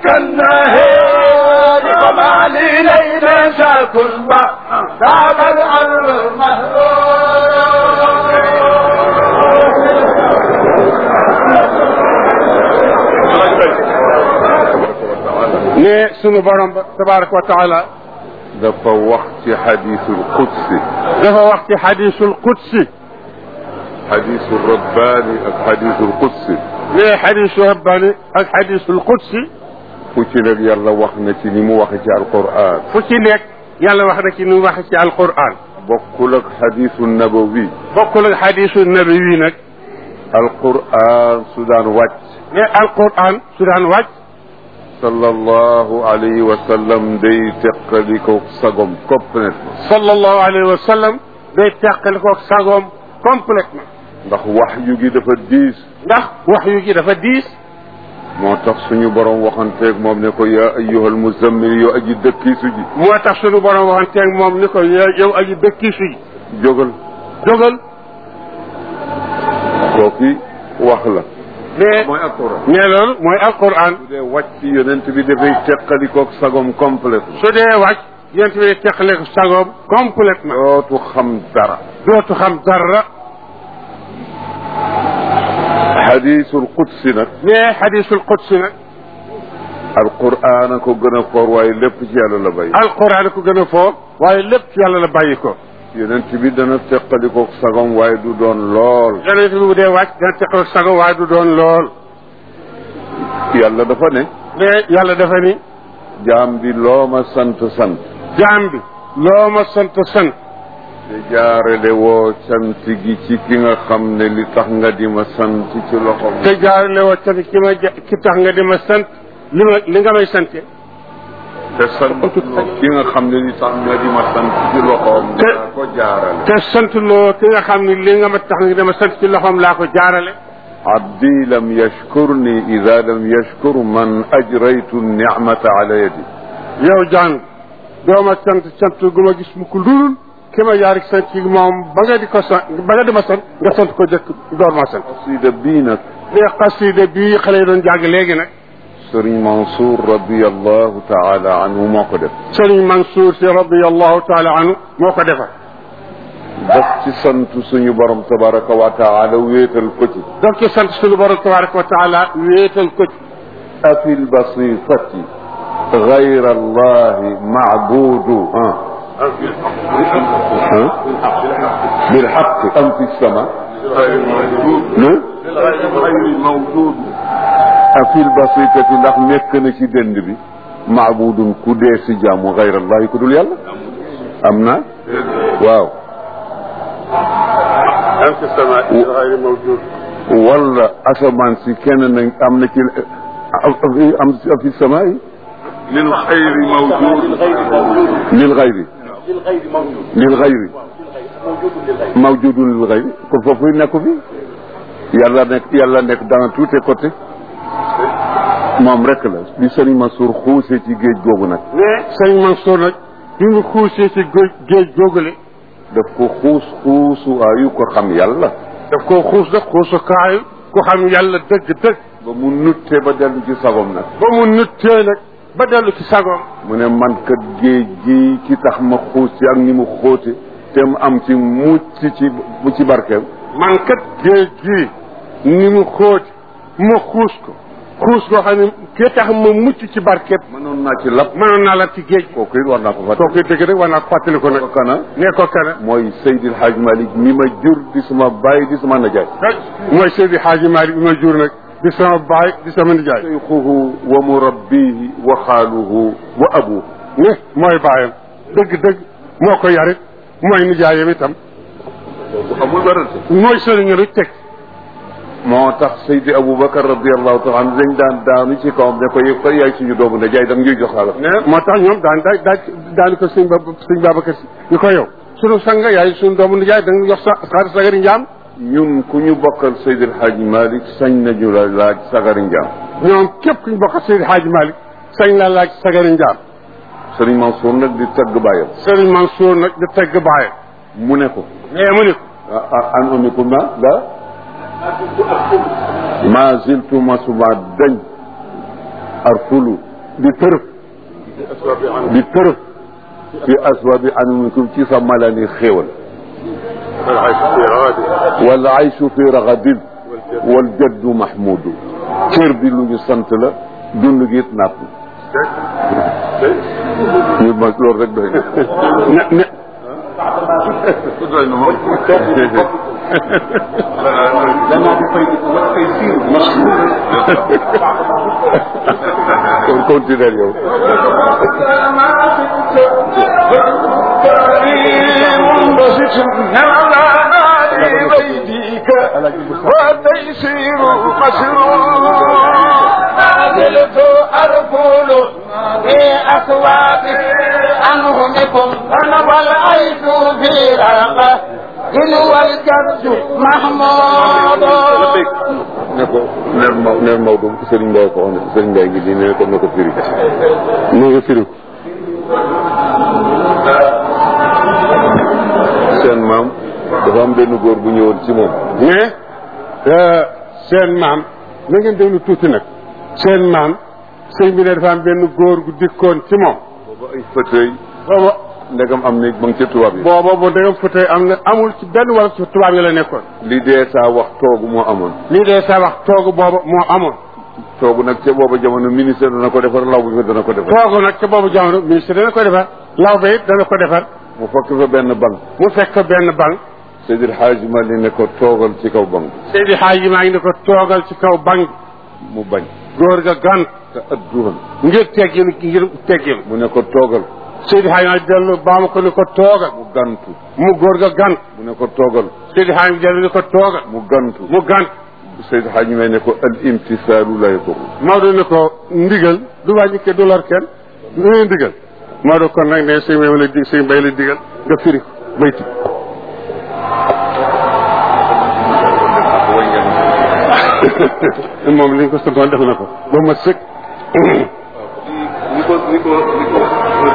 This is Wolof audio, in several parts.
كالنهير وما لي ليل شاك ما دام الأرض ne sunu borom ba tabaraka wa taala dafa wax ci xadiisul qudsi dafa wax ci xadisul qudsi xadiisul rabbaani ak xadiisul qudsi ne xadisu rabbani ak xadisul qudsi fu ci nekk yàlla wax na ci ni mu waxe ci alquran fu ci nekk yàlla wax na ci nu wax ci alquran bokkul ak xadiisu nabawi bokkul ak xadisu nabawi nag alquran su daan wàcc ne alquran su daan wàcc sallallahu alayhi wa sallam day teqali ko sagom complètement sallallahu alayhi wa sallam day teqali ko sagoom complètement ndax wax yu gi dafa diis ndax wax yu gi dafa diis moo tax suñu borom waxanteeg moom ne ko yaa ayyuhal muzammil yow aji dëkkiisu ji moo tax sunu borom waxanteeg moom ni ko yow aji dëkkiisu ji jógal jógal kooki wax la ne mooy alquran ne loolu mooy alquran su dee wàcc yonent bi dafay teqali koog sagom complètement su dee wàcc yent bi day teqale ko sagoom complètement dootu xam dara dootu xam dara xadiisul qudsi nag ne xadisul qudsi nag alquran a ko gën a foor waaye lépp ci yàlla la bay alquran ko gën a foor waaye lépp ci yàlla la bàyyi ko yonent bi dana teqali koog sagom waaye du doon lool yonent bi bu dee wàcc dana teqale ko sagoom waaye du doon lool yàlla dafa ne ne yàlla dafa ni jaam bi loo ma sant sant jaam bi loo ma sant sant te jaarale woo sant gi ci ki nga xam ne li tax nga di ma sant ci loxom te jaarale woo tamit ki ma ja ki tax nga di ma sant li ma li nga may sante te sant ki nga xam ne li tax nga di ma sant ci loxoom Te- nga ko jaarale te sant loo ki nga xam ne li nga ma tax nga di ma sant ci loxoom laa ko jaarale abdi lam yashkurni ida lam yashkur man ajraytu nicmata ala yadi yow jaan doo ma sant sant gu ma gis mu ko ludul ki ma yaari sant ci moom ba nga di ko sant ba nga di ma sant nga sant ko jëkk door ma sant qasida bii nag ne xasida bii xale yi doon jàng léegi nag sëriñ Mansour radiallahu taala anhu moo ko def Sëriñ Mansour si radiallahu taala anhu moo ko defar daf ci sant suñu borom tabaraka wa taala wéetal ko ci donc ci sant suñu borom tabaraka wa taala wéetal ko ci afi lbasitati gayra allahi macbudu bilxaqi am fi sama afi lbasitati ndax nekk na ci dënd bi macbudun ku dee si jaamu gayra allahi ku dul yàlla am na waaw am fi sama gayri mawjud wala asamaan si kenn nañ am na ci am fi sama yi lil xayri mawjud lil gayri lil gayri mawjudun lil gayri kon foofu nekku fi yàlla nekk yàlla nekk dans tous les côtés moom rek la bi sëriñ Mansour xuusee ci géej googu nag mais Sëriñ Mansour nag bi mu xuusee ci géej géej googule daf ko xuus xuusu ayu ko xam yàlla daf koo xuus nag xuusukaayu ku xam yàlla dëgg dëgg ba mu nutte ba dellu ci sagom nag ba mu nuttee nag ba dellu ci sagoom mu ne man kat géej gi ki tax ma xuus ci ak ni mu xóote te mu am ci mucc ci bu ci barkeem man kat géej gii ni mu xóot ma xuus ko xuus koo xam ne ki tax ma mucc ci barkeem mënoon naa ci lap mënoon naa la ci géej kooku it war naa ko fàtte kooku dëgg rek war naa ko fàttali ko nag ko kana nee ko kana mooy Seydil Hadj Malick mi ma jur di sama baay di sama najaay mooy Seydi Hadji Malick bi ma jur nag di sama baay di sama nijaay seyxuhu wa murabbihi wa xaaluhu wa abuhu ne mooy baayam dëgg dëgg moo ko yarit mooy nijaayam itam amul werante mooy sëriñ rek teg moo tax Seydi Aboubacar radiallahu taala anhu dañ daan daanu ci kawam ne ko yëg ko yaay suñu doomu najaay dam ñuy jox xaalis ne moo tax ñoom daan daa daa daani ko sëñ ba sëñ Babacar si ñu ko yow sunu sanga yaay sunu doomu nijaay da nga jox sa xaalis sagari njaam ñun ku ñu bokkal Seydil Hadj Malick sañ nañu la laaj sagari njaam ñoom képp ku ñu bokk Seydi Hadji Malick sañ la laaj sagari njaam Sëriñ Mansour nag di tagg bàyyam Sëriñ Mansour nag di tegg baayam mu ne ko mais mu ni ko an umikum na da ma ziltu masuma dañ arfulu di tërëf di tërëf fi aswabi anamikum ci sa malani xéewal wal ayshu fi ragadin wal jaddu mahmudu cër bi lu ñu sant la dund gi it napp ñu ma loolu rek doy na ne ne doy na moom kon continuer yow وتيسير مسرور نازلت أرفل في أسواق عنهمكم أنا والعيش في رقة إن والجد محمود ne ko neel ma neel Maodo Serigne Mbaye ko wax ne Serigne Mbaye ngi nii ne ko na ko firi ne nga firi ko seen maam dafa am benn góor bu ñëwoon ci moom mais seen maam na ngeen déglu tuuti nag seen maam sëñ bi ne dafa am benn góor gu dikkoon ci moom booba ay fauteuil booba ndegam am na ma ngi ca tubaab yi booba bu dégam fauteuil am na amul ci benn wala ci tubaab yi la nekkoon li dee saa wax toogu moo amoon lii dee sa wax toogu booba moo amoon toogu nag ca booba jamono ministère dana ko defar law bu dana ko defar toogu nag ca boobu jamono ministre dana ko defar law ba it dana ko defar mu fekk fa benn bank mu fekk benn bank Seydil Hadji Mali ne ko toogal ci kaw bank Seydi Xaaji maa ngi ne ko toogal ci kaw bank mu bañ góor ga gan te adduhan ngir teggil ngir teggil mu ne ko toogal Seydi Xaaji maa dellu baa ma ko ne ko toogal mu gantu mu góor ga gan mu ne ko toogal Seydi Xaaji dellu ne ko toogal mu gantu mu gan Seydil Hadji Mali ne ko al imtisaalu la yadur Maodo ne ko ndigal du wàññi ke du lor kenn lu ne ndigal Maodo kon nag ne sëñ Mbay la dig sëñ Mbay la digal nga firi ko bayti moom li ñu ko santoon def na ko ba ma sëkk ni ko ni ko ni ko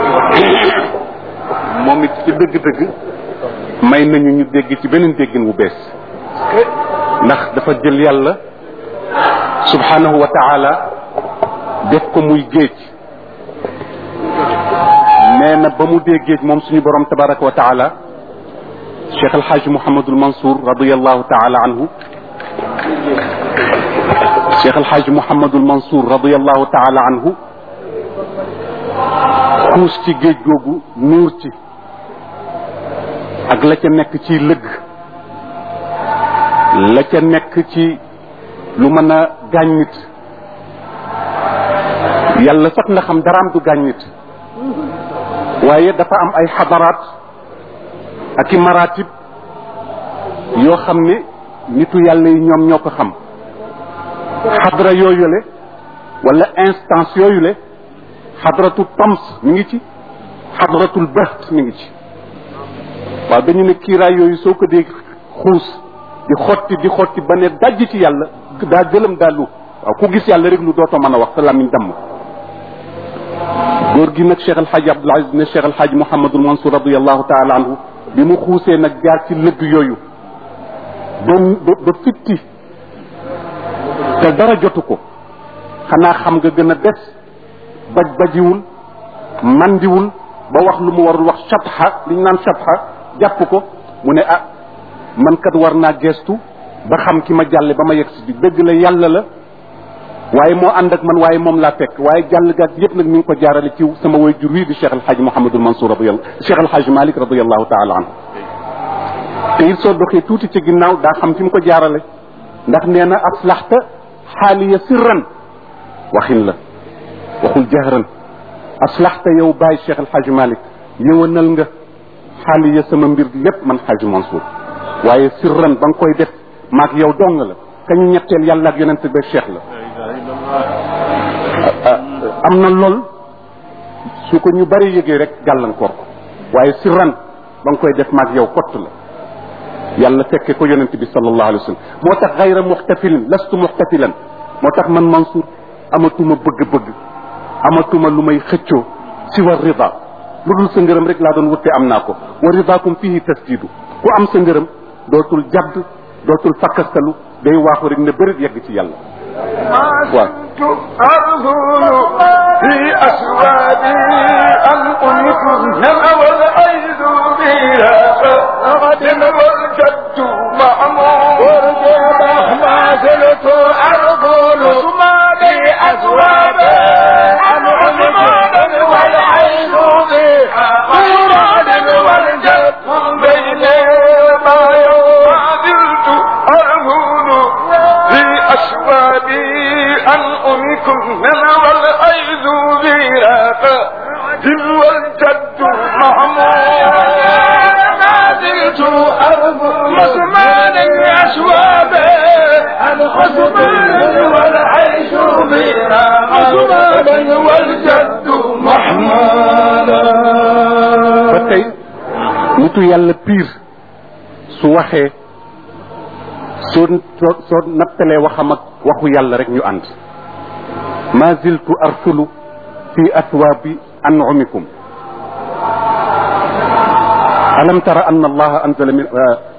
moom it ci dëgg-dëgg may nañu ñu dégg ci beneen déggin wu bees ndax dafa jël yàlla subhanahu wa taala def ko muy géej nee na ba mu dee géej moom suñu borom tabaraka wa taala cheikh alxaaj mouhamadul mansour radiallahu taala anhu cheikh alxaaj mouhamadul mansour radiallahu taala anhu xuus ci géej googu nuur ci ak la ca nekk ci lëgg la ca nekk ci lu mën a gaañ nit yàlla sax nga xam daraam du gaañ nit waaye dafa am ay xadaraat ak i maratib yoo xam ne nitu yàlla yi ñoom ñoo ko xam xadra yooyule wala instance yooyule xadratu tams mi ngi ci xadratul baht mi ngi ci waaw dañu ne kiiraay yooyu soo ko dee xuus di xotti di xotti ba ne dajj ci yàlla daa gëlëm daa lu waaw ku gis yàlla rek lu dootoo mën a wax sa làmmiñ damm góor gi nag Cheikh El Hadj Abdoul Aziz ne Cheikh El Hadj Mouhamadul Mansour radiallahu taala anhu bi mu xuusee nag jaar ci lëgg yooyu ba ba ba fitti te dara jotu ko xanaa xam nga gën a des baj bajiwul mandiwul ba wax lu mu warul wax shatha li ñu naan shatha jàpp ko mu ne ah man kat war naa gestu ba xam ki ma jàlle ba ma yegg si bi dëgg la yàlla la waaye moo ànd ak man waaye moom laa fekk waaye jàll gaag yëpp nag mi ngi ko jaarale ci sama way jur wii di Cheikh El Hadj Mouhamadul Mansour radiyallahu Cheikh El Hadj Malick radiyallahu taala anhu te it soo doxee tuuti ci ginnaaw daa xam fi mu ko jaarale ndax nee na aslaxta xaaliya sirran waxin la waxul jahran aslaxta yow bàyyi Cheikh El Hadj Malick yëwanal nga xaaliya sama mbir lépp man Hadj Mansour waaye sirran ba nga koy def maag yow dong la kañu ñetteel yàlla ak yonent ba Cheikh la am na lool su ko ñu bari yëgee rek gàllankoor ko waaye sirran ba nga koy def maag yow kott la yàlla fekke ko yonent bi sallallahu alayhi wa sallam moo tax gayra muxtafilin lastu muxtafilan moo tax man Mansour amatuma bëgg-bëgg amatuma lu may xëccoo si wa rida lu dul sa ngërëm rek laa doon wutte am naa ko wa ridaakum fihi tasdidu ku am sa ngërëm dootul jadd dootul fakkastalu day waaxu rek ne bërit yegg ci yàlla waaw أرسل في أسوادي أن أنكم والعيد بها غد والجد معمور ما زلت أرجل في أسوادي أن أنكم والعيد بها غد والجد بين ما يوازلت أرجل في أسوادي أن أنكم والعيد بها غد والجد معمور ما زلت أرجل مسمان أسوابي الحسبان والعيش بها مسمان والجد محمالا ba tey nitu yàlla piir su waxee soo soo soo nattalee waxam ak waxu yàlla rek ñu ànd ma ziltu arfulu fi athwaabi an'umikum alam tara anna allaha anzala min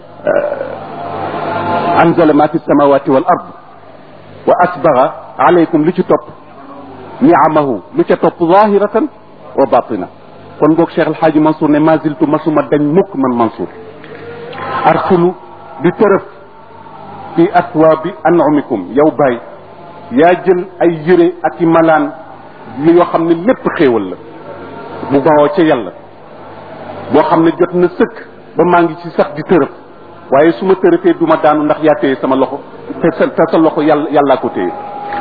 anzala ma fi samawati wal ard wa asbaga alaykum lu ci topp niamahu lu ca topp zahiratan wa batina kon boog Cheikh El Hadj Mansour ne ma ziltu masuma dañ mukk man Mansour arsulu di tërëf fi aswaabi an'umikum yow Baye yaa jël ay yëre ak i malaan li yoo xam ne lépp xéewal la bu bawoo ca yàlla boo xam ne jot na sëkk ba maa ngi ci sax di tërëf waaye su ma tërëfee du ma daanu ndax yaa téye sama loxo te sa te sa loxo yàlla yàllaa ko téye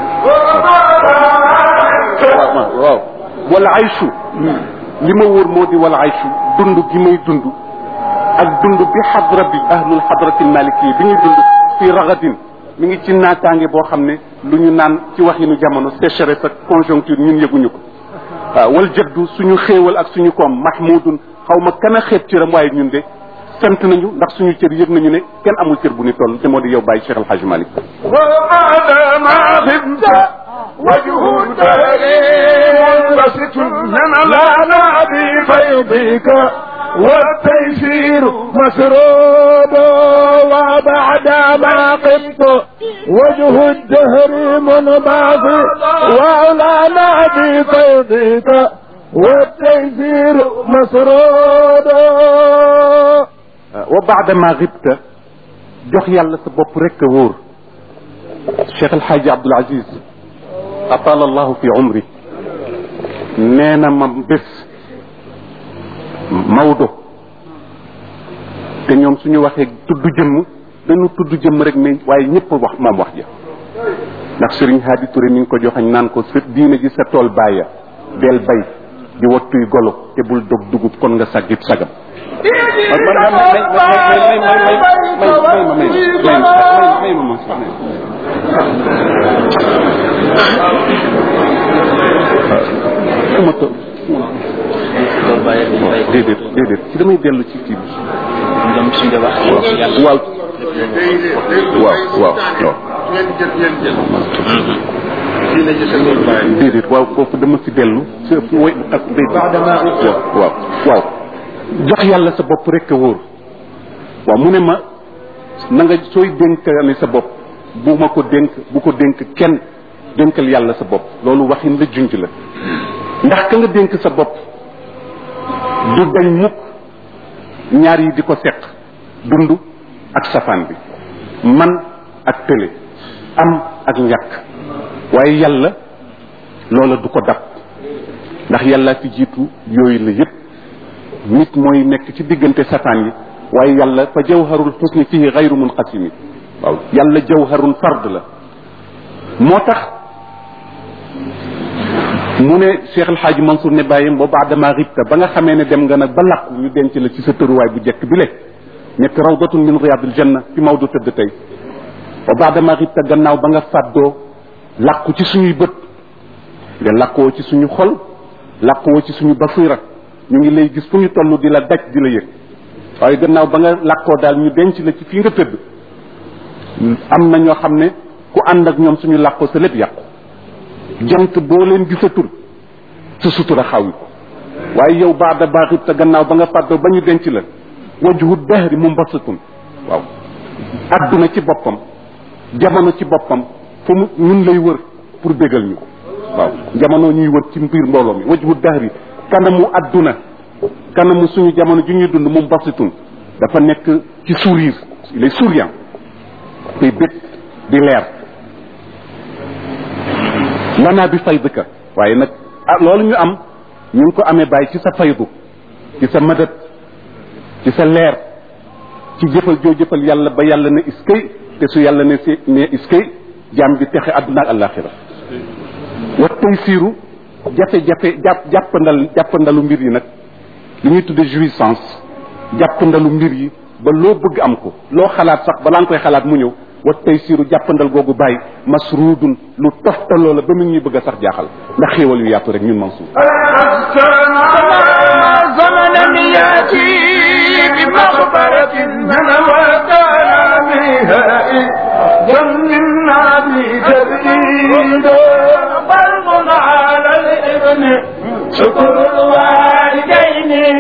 waaw waaw wala aychu li ma wóor moo di wala aychu dund gi may dund ak dund bi xadra bi ahlul xadratil maliki bi ñuy dund fii ragadin mi ngi ci naataange boo xam ne lu ñu naan ci waxinu jamono sécheresse ak conjoncture ñun yëguñu ko waaw wal jaddu suñu xéewal ak suñu koom mahmudun xaw ma kan a xeeb cëram waaye ñun de sant nañu ndax suñu cër yëg nañu ne kenn amul cër bu ni toll te moo di yow bàyyi Cheikh El Hadj Malick وبعد ما غبت وجه الدارين بسط من لا بفيضك والتيسير مسرود وبعد ما قمت وجه الدهر منبعث وعلانا بفيضك والتيسير مسرود wa baada ma xibta jox yàlla sa bopp rek a wóor Cheikh El Hadj Abdoul Aziz atala allahu fi umri nee na ma bés Maodo te ñoom suñu waxee tudd jëmm dañu tudd jëmm rek mais waaye ñëpp wax moom wax ja ndax Serigne Hadi Touré mi ngi ko joxañ naan ko sa diine ji sa tool bàyya del bay di wattuy golo te bul dog dugub kon nga saggib sagam ma to déedéet déedéet ci damay dellu ci kii bi waaw waaw waaw waaw déedéet waaw foofu dama si dellu si ëpp way ak déedéet waaw waaw waaw jox yàlla sa bopp rek a wóor waaw mu ne ma na nga sooy dénkale sa bopp bu ma ko dénk bu ko dénk kenn dénkal yàlla sa bopp loolu waxin la junj la ndax ka nga dénk sa bopp du dañ mukk ñaar yi di ko seq dund ak safaan bi man ak tële am ak ñàkk waaye yàlla loola du ko dab ndax yàlla fi jiitu yooyu la yépp nit mooy nekk ci diggante safaan yi waaye yàlla fa jawharul xusni fihi gayru munqasimi waaw yàlla jawharun fard la moo tax mu ne Cheikh El Hadj Mansour ne bàyyim ba baadama ribta ba nga xamee ne dem nga nag ba làqu ñu denc la ci sa tëruwaay bu jekk bi le nekk rawdatun min riyadil janna fi Maodo tëdd tey ba baadama ribta gannaaw ba nga fàddoo làqu ci suñuy bët nga làqoo ci suñu xol làqoo ci suñu basira ñu ngi lay gis fu ñu toll di la daj di la yëg waaye gannaaw ba nga làqoo daal ñu denc la ci fii nga tëdd am na ñoo xam ne ku ànd ak ñoom suñu làqoo sa lépp yàqu jant boo leen gisatul sa sutura xaw yi ko waaye yow baada baaxit te gannaaw ba nga fàddoo ba ñu denc la wajhu dahri mumbasatun waaw adduna ci boppam jamono ci boppam fu mu ñun lay wër pour bégal ñu waaw jamono ñuy wër ci mbir mbooloo mi wajhu dahri kanamu adduna kanamu suñu jamono ju ñuy dund moom basitun dafa nekk ci sourire il est souriant tey bég di leer lanaa bi faydika waaye nag ah loolu ñu am ñu ngi ko amee bàyyi ci sa faydu ci sa madat ci sa leer ci jëfal joo jëfal yàlla ba yàlla ne iskay te su yàlla ne si ne iskay jaam bi texe àdduna ak àllaaxira wa tey siiru jafe-jafe jàpp jàppandal jàppandalu mbir yi nag li ñuy tudde jouissance jàppandalu mbir yi ba loo bëgg am ko loo xalaat sax balaa nga koy xalaat mu ñëw wa tey siiru jàppandal googu bàyyi masruudun lu toftaloo la ba mu ñuy bëgg a sax jaaxal ndax xéewal yu yaatu rek ñun Mansour زمنا ياتي بمخبرة من وكان بها جمنا بتبعيد فرض على الابن شكر الوالدين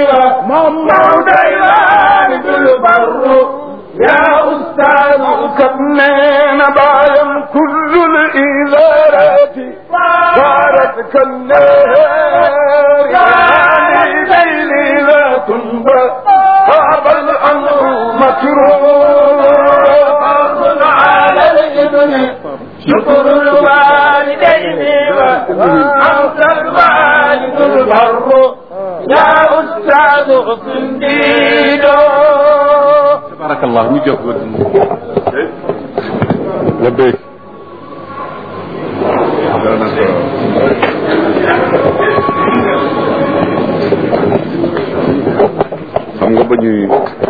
ومولدين بالبر يا أستاذ كمين بايم كل الإدارات صارت كالنار يا ليل لا تنبى غاب الأمر مكروه على الابن شكر الوالدين وأنت الوالد البر يا أستاذ صنديدو tabarakallah ñu jóg la béy xam nga ba ñuy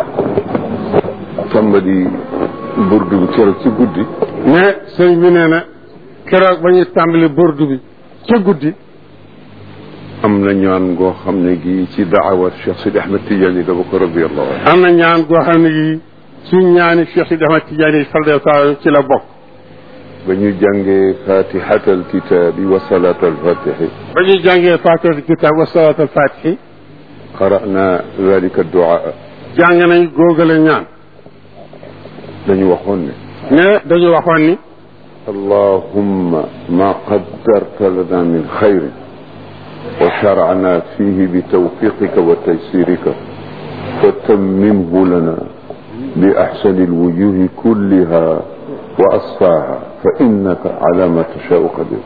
tàmbali burdu bi keroog ci guddi mais sëñ bi nee na keroog ba ñuy tàmbali bordu bi ca guddi am na ñaan goo xam ne gi ci daawat Cheikh Sidi Ahmed Tidiane dafa ko radiallahu anhu am na ñaan goo xam ne gi ci ñaani Cheikh Sidi Ahmad Tidiane yi sallallahu taala ci la bokk ba ñu jàngee fatihat alkitabi wa salat alfatihi ba ñuy jàngee faatihatul kitaab wa salaatul faatihi qara'na dalika duaa jàng nañ góogale ñaan dañu waxoon ne ne dañu waxoon ni اللهم ما قدرت لنا من خير وشرعنا فيه بتوفيقك وتيسيرك فتممه لنا بأحسن الوجوه كلها وأصفاها فإنك على ما تشاء قدير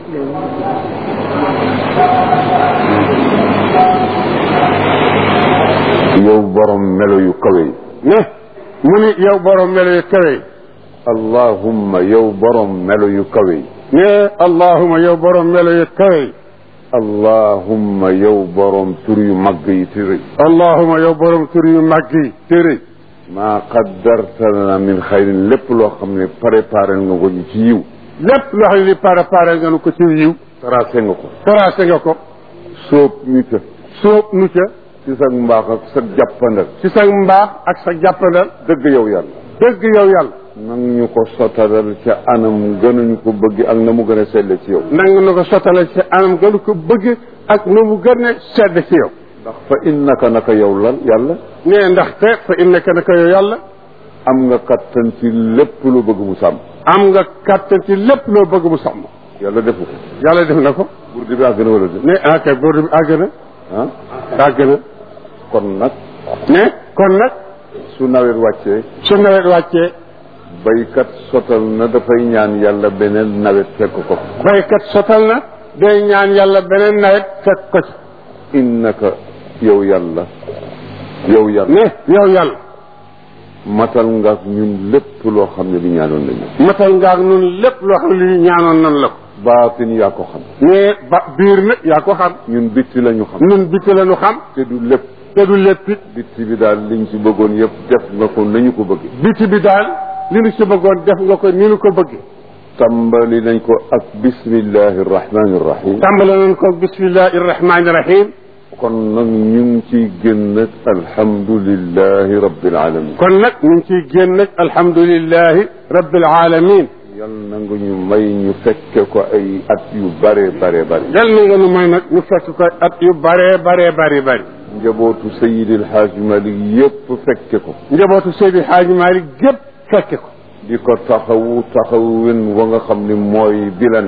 yow borom melo yu kawe yi ne mu ni yow borom melo yu kawe yi allahumma yow borom melo yu kawe yi ne allahuma yow borom melo yu kawe yi allahumma yow borom tur yu mag yi te rëy allahuma yow borom tur yu màgg yi te rëy maa qaddarta lana min xayrin lépp loo xam ne préparé nga ko ñu ci yiw lépp loo xam ne li pare pare nga nu ko ci yiw tracé nga ko tracé nga ko sóob ñu ca sóob nu ca ci sa mbaax ak sa jàppandal ci sa mbaax ak sa jàppandal dëgg yow yàlla dëgg yow yàlla nang ñu ko sotalal ca anam gënuñu ko bëgg ak na mu gën a selle ci yow nanga na ko sottale ci anam gënu ko bëgg ak nu mu gën a sedd ci yow ndax fa innaka naka yow lan yàlla nee ndaxte fa innaka naka yow yàlla am nga kattan ci lépp lu bëgg mu sàmm am nga kàttan ci lépp loo bëgg mu sàmm yàlla defu ko yàlla def na ko burdi bi àgg na wala def ne ah kay boobu bi àgg na ah àgg na kon nag ne kon nag su nawet wàccee su nawet wàccee baykat sotal na dafay ñaan yàlla beneen nawet fekk ko baykat sotal na day ñaan yàlla beneen nawet fekk ko ci innaka yow yàlla yow yàlla ne yow yàlla matal nga ak ñun lépp loo xam ne li ñaanoon nañu matal nga ak nun lépp loo xam ne li ñaanoon nan la ko baatin yaa ko xam ne ba biir nag yaa ko xam ñun bitti la ñu xam nun bitti la nu xam te du lépp te du lépp it bitti bi daal liñ ci bëggoon yëpp def nga ko nañu ko bëgg bitti bi daal li nu ci bëggoon def nga ko ni nu ko bëgg tàmbali nañ ko ak bismillahi irrahmani irrahim tàmbale nañ ko bismillahi irrahmani irrahim kon nag ñu ngi ciy génn ak alhamdulillahi rabbil alamin kon nag ñu ngi ciy génn nag alhamdulillahi rabbil alamin yal na nga ñu may ñu fekke ko ay at yu bare bare bare yal na nga nu may nag ñu fekk ko at yu bare bare bare bare njabootu sayidil haaj malik yépp fekke ko njabootu Seydi Haaji Maalik gépp fekke ko di ko taxawu taxawin wa nga xam ni mooy bi la neex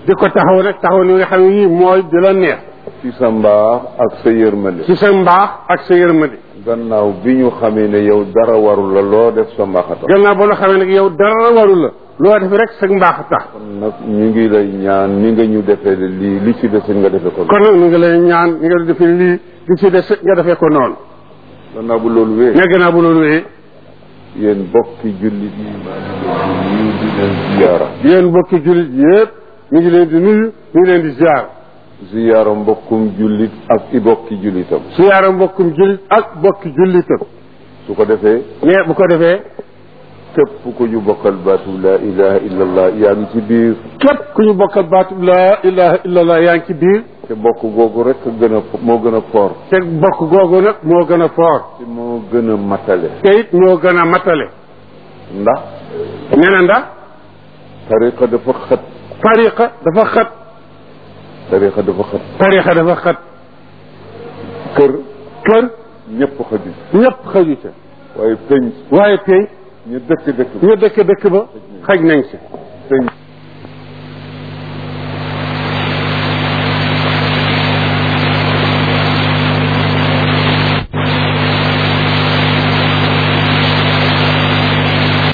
di ko taxaw nag taxaw ni nga xam ne nii mooy di la neex ci sa mbaax ak sa yërmande ci sa mbaax ak sa yërmande gannaaw bi ñu xamee ne yow dara warul la loo def sa mbaax a tax gannaaw ba nga xamee nag yow dara waru la loo def rek sa mbaax a tax kon nag ñu ngi lay ñaan ni nga ñu defee lii li ci des nga defee ko kon nag ñu ngi lay ñaan ni nga defee lii li ci des nga defee ko noonu gannaaw bu loolu wee mais gannaaw bu loolu wee yéen bokki jullit yi maa ngi leen di nuyu di leen ziyaara yéen mbokki jullit yëpp ñu ngi leen di nuyu ñu ngi leen di ziar ziyaara mbokkum jullit ak i bokki jullitam ziyaara mbokkum jullit ak bokki jullitam su ko defee mais bu ko defee képp ku ñu bokkal baatu laa ilaha illallah yaa ngi ci biir képp ku ñu bokkal baatu laa ilaha illallah yaa ngi ci biir te bokk googu rek gën a moo gën a foor te bokk googu nag moo gën a foor te moo gën a matale te it moo gën a matale ndax nee na ndax tariqa dafa xat tariqa dafa xat tariqa dafa xat tariqa dafa xat kër kër ñëpp xaju ñëpp xaju ca waaye penc waaye tey ñu dëkk dëkk ñu dëkk dëkk ba xaj nañ si penc